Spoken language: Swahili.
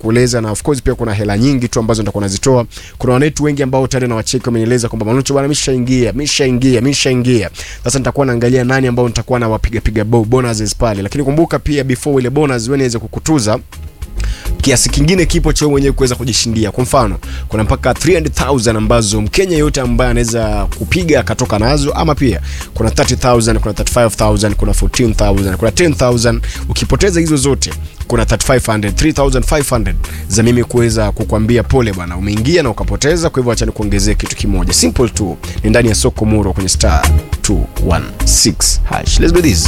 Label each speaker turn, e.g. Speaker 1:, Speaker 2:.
Speaker 1: kueleza, na of course pia kuna hela nyingi tu ambazo nitakuwa nazitoa. Kuna wanetu wengi ambao tayari na wacheki wamenieleza kwamba Manucho bwana, mishaingia mishaingia mishaingia. Sasa nitakuwa naangalia nani ambao nitakuwa na wapiga piga bo- bonuses pale, lakini kumbuka pia before ile bonus wewe niweze kukutuza kiasi kingine kipo cha wewe mwenyewe kuweza kujishindia. Kwa mfano, kuna mpaka 300,000 ambazo Mkenya yote ambaye anaweza kupiga akatoka nazo, ama pia kuna 30,000, kuna 35,000, kuna 14,000, kuna 10,000. Ukipoteza hizo zote, kuna 3500, 3500 za mimi kuweza kukwambia pole bwana, umeingia na ukapoteza. Kwa hivyo acha nikuongezee kitu kimoja simple tu, ni ndani ya soko muro kwenye star 216 hash. Let's do this.